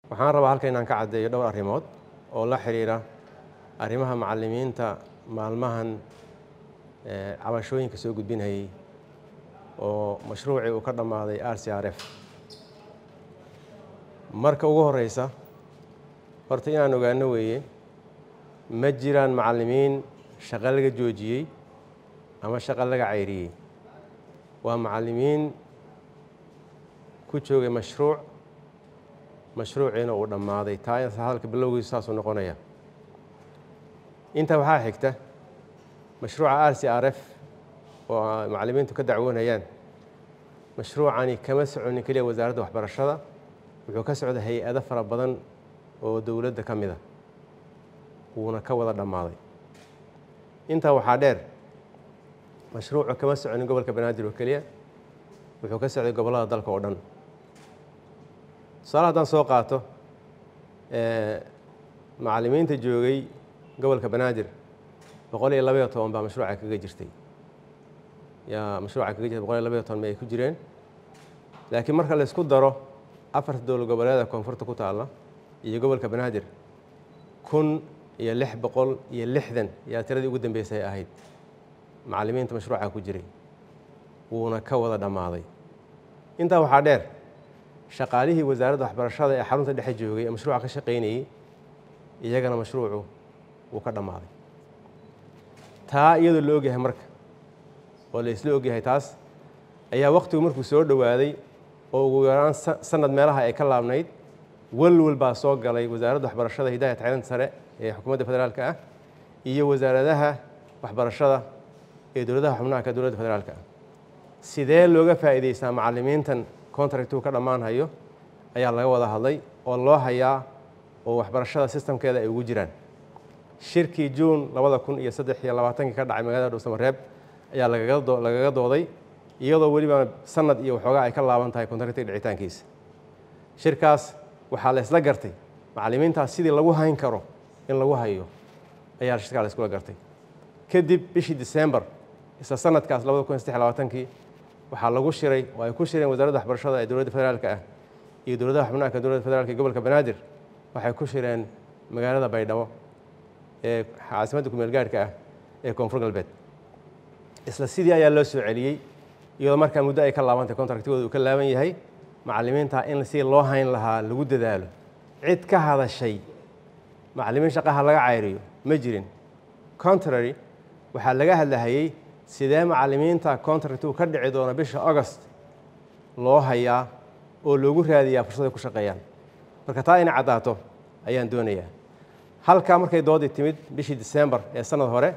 waxaan rabaa halka inaan ka caddeeyo dhowr arrimood oo la xiriira arrimaha macallimiinta maalmahan cabashooyinka soo gudbinayay oo mashruucii uu ka dhammaaday r c r f marka ugu horeysa horta inaan ogaano weeye ma jiraan macallimiin shaqo laga joojiyey ama shaqo laga cayriyey waa macallimiin ku joogay mashruuc mashruuciina uu dhammaaday taa hadalka bilowgiisu saasuu noqonaya intaa waxaa xigta mashruuca r c r f oo macallimiintu ka dacwoonayaan mashruucani kama soconin keliya wasaaradda waxbarashada wuxuu ka socda hay-ado fara badan oo dowladda ka mid a wuuna ka wada dhammaaday intaa waxaa dheer mashruucu kama soconin gobolka banaadir oo keliya wuxuu ka socday gobollada dalka oo dhan tusaale haddaan soo qaato macallimiinta joogay gobolka banaadir boqol iyo labaiyo toban baa mashruuca kaga jirtay yaa mashruuca kaga jirtay boqol iyo labaiyo toban ma ay ku jireen laakiin marka la isku daro afarta dowlad goboleeda koonfurta ku taalla iyo gobolka banaadir kun iyo lix boqol iyo lixdan yaa tiradii ugu dambeysay ahayd macallimiinta mashruuca ku jiray wuuna ka wada dhammaaday intaa waxaa dheer shaqaalihii wasaaradda waxbarashada ee xarunta dhexe joogay ee mashruuca ka shaqaynayey iyagana mashruucu wuu ka dhammaaday taa iyadoo la ogyahay marka oo la isla ogyahay taas ayaa wakhtigu markuu soo dhowaaday oo ugu yaraan sanad meelaha ay ka laabnayd walwal baa soo galay wasaaradda waxbarashada hidaaya tacliinta sare ee xukuumadda federaalka ah iyo wasaaradaha waxbarashada ee dowladaha xubnaha ka dowladda federaalka ah sidee looga faa'iidaystaa macallimiintan contractuu ka dhammaanhayo ayaa laga wada hadlay oo loo hayaa oo waxbarashada sistamkeeda ay ugu jiraan shirkii juun labada kun iyo saddex iyo labaatankii ka dhacay magaalada dhuusamareeb ayaa lagaga dooday iyadoo weliba sanad iyo waxoogaa ay ka laaban tahay contractiga dhicitaankiisa shirkaas waxaa la isla gartay macallimiintaas sidii lagu hayn karo in lagu hayo ayaa shirkaa la iskula gartay kadib bishii december isla sanadkaas labada kun iyo saddex labaatankii waxaa lagu shiray oo ay ku shireen wasaaradda waxbarashada ee dowladda federaalka ah iyo dowladaha xubnaha ka dowladda federaalka ee gobolka banaadir waxay ku shireen magaalada baydhabo ee caasimadda kumeel gaarhka ah ee koonfur galbeed isla sidii ayaa loo soo celiyey iyadoo markaa muddo ay ka laabantay contractigooda uu ka laaban yahay macallimiinta in si loo hayn lahaa lagu dadaalo cid ka hadashay macallimiin shaqaha laga cayriyo ma jirin contrary waxaa laga hadlahayey sidee macallimiinta contractigu ka dhici doono bisha august loo hayaa oo loogu raadiyaa fursaday ku shaqeeyaan marka taa inay caddaato ayaan doonayaa halkaa markay doodii timid bishii december ee sanad hore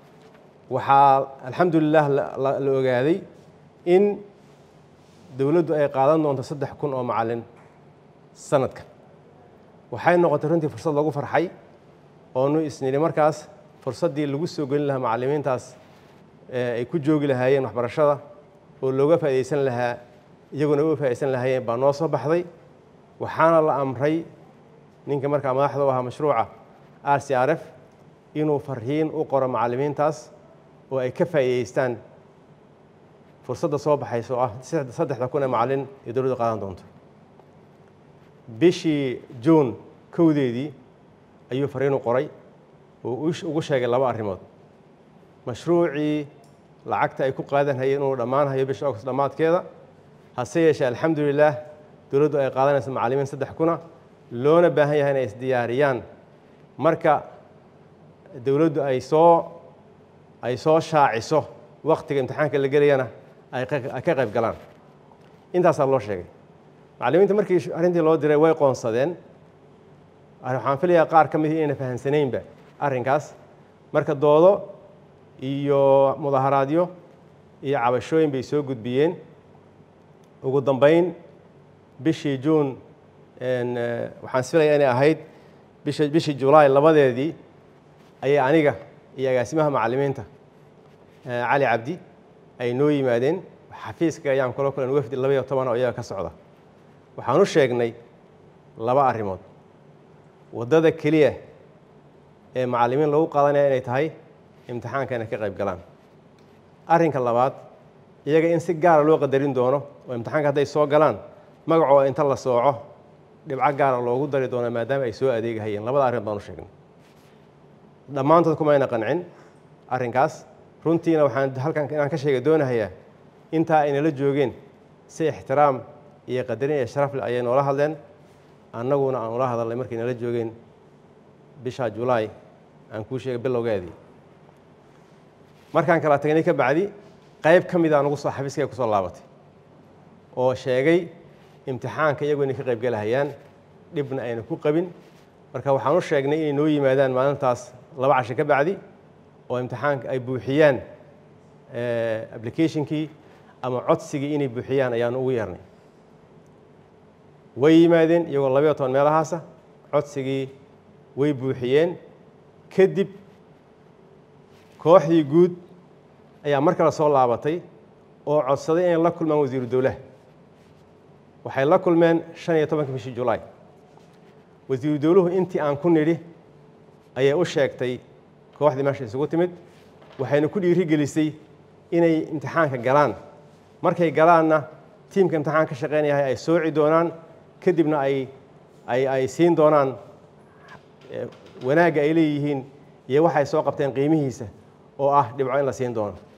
waxaa alxamdulilah la ogaaday in dowladdu ay qaadan doonto saddex kun oo macallin sanadkan waxay noqotay runtii fursad lagu farxay oonu isnidhi markaas fursaddii lagu soo gelin lahaa macallimiintaas ay ku joogi lahaayeen waxbarashada oo looga faa'iidaysan lahaa iyaguna uga faa'iidaysan lahaayeen baa noo soo baxday waxaana la amray ninka markaa madaxda u ahaa mashruuca r c r f inuu farriin u qoro macallimiintaas oo ay ka faa'iidaystaan fursadda soo baxaysa oo ah saddexda kun ee macallin ee dowladdu qaadan doonto bishii juun kowdeedii ayuu fariin u qoray oo ugu sheegay laba arrimood mashruucii lacagta ay ku qaadan hayeen inuu dhammaanhayo bisha august dhammaadkeeda hase yeeshee alxamdulilaah dowladdu ay qaadanayso macallimiin saddex kuna loona baahan yahay inay isdiyaariyaan marka dowladdu ay soo ay soo shaaciso waktiga imtixaanka la gelayana ay ka qayb galaan intaasaa loo sheegay macallimiinta markii arrintii loo diray way qoonsadeen waxaan filayaa qaar ka midii inayna fahamsanaynba arrinkaas marka doodo iyo mudaharaadyo iyo cabashooyin bay soo gudbiyeen ugu dambeyn bishii juun waxaan isfilayaa inay ahayd bisha bishii julaay labadeedii ayay aniga iyo agaasimaha macallimiinta cali cabdi ay noo yimaadeen xafiiska ayaan kula kulan wafdi laba iyo toban oo iyaga ka socda waxaan u sheegnay laba arrimood waddada keliya ee macallimiin lagu qaadanaya inay tahay imtixaanka inay ka qayb galaan arrinka labaad iyaga in si gaara loo qadarin doono oo imtixaanka hadday soo galaan magacooda inta la sooco dhibco gaara loogu dari doona maadaama ay soo adeegahayeen labada arrin baan u sheegnay dhammaantood kumayna qancin arrinkaas runtiina waxaan halkan inaan ka sheega doonahayaa intaa aynala joogeen si ixtiraam iyo qadarin iyo sharaf leh ayay noola hadleen annaguna aan ula hadalnay markay nala joogeen bisha julaay aan kuu sheegay bilowgeedii markaan kala tagnay ka bacdi qayb ka mid a nugu soo xafiiskay kusoo laabatay oo sheegay imtixaanka iyagu inay ka qayb gelahayaan dhibna ayna ku qabin marka waxaan u sheegnay inay noo yimaadaan maalintaas laba casho ka bacdi oo imtixaanka ay buuxiyaan applicationkii ama codsigii inay buuxiyaan ayaan ugu yeernay way yimaadeen iyagoo labayo toban meelahaasa codsigii way buuxiyeen kadib kooxdii guud ayaa mar kale soo laabatay oo codsaday inay la kulmaan wasiiru dowlaha waxay la kulmeen shan iyo tobanka bishii julaay wasiiru dowluhu intii aan ku nidhi ayay u sheegtay kooxdii meesha isugu timid waxayna ku dhiiri gelisay inay imtixaanka galaan markay galaanna tiimka imtixaan ka shaqeynayahay ay sooci doonaan kadibna ay ay ay siin doonaan wanaagga ay leeyihiin iyo waxay soo qabteen qiimihiisa oo ah dhibco in la siin doono